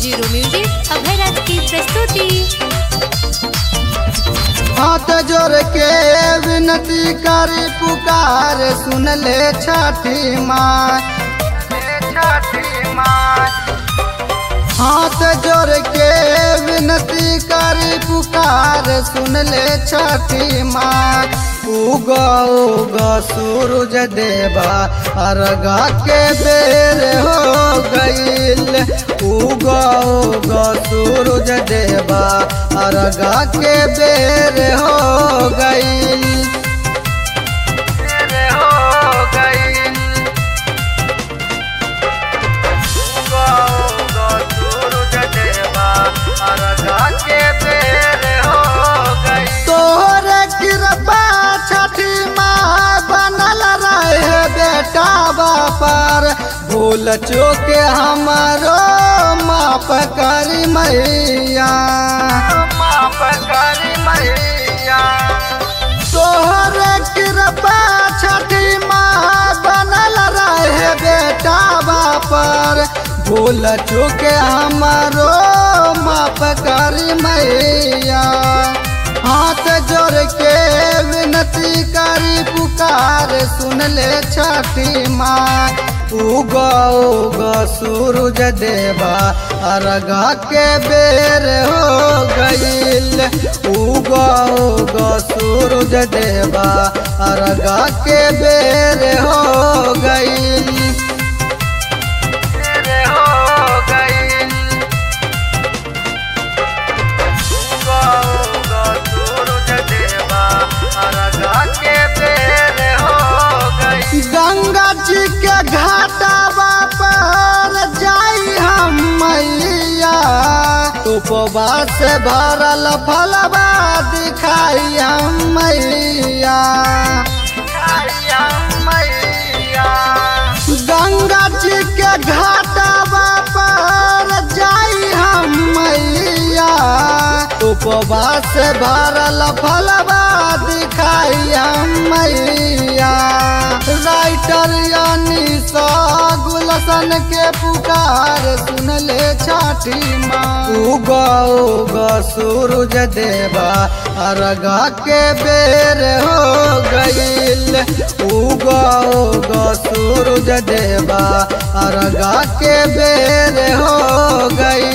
zero music Abhayraj की प्रस्तुति हाथ जोड़ के विनती करी पुकार सुन ले छठी माँ छठी माँ हाथ जोड़ के विनती करी पुकार सुन ले छठी माँ उगा उगा सूरज देवा अर्घा के बेर हो गईल उगा उगा सूरज देवा अर्घा के बेर हो गईल हो गईल तोहर कृपा छठी माँ बनल रहे बेटा बापर भूल चूक हमारो माफ करी मैया माफ करी मैया तोहर कृपा छठी माँ बनल रहे बेटा बापर भूल चूक हमारो माफ करी मैया हाथ जोड़ के विनती करी पुकार सुन ले छठी माँ उगा उगा सूरज देवा अर्घा के बेर हो गईल उगा उगा सूरज देवा अर्घा के बेर हो गईल हो गईल गंगा जी के घाटावा पर जाई हम मैया उपवास भरल फलवा दिखाई हम मैया गंगा जी के घाटावा पर जाई हम मैया उपवास भरल फलवा दिखाई हम मैया राइटर यानी सा गुलशन के पुकार सुन ले छठी माँ उगा उगा सूरज देवा अर्घा के बेर हो गईल उगा उगा सूरज देवा अर्घा के बेर हो गईल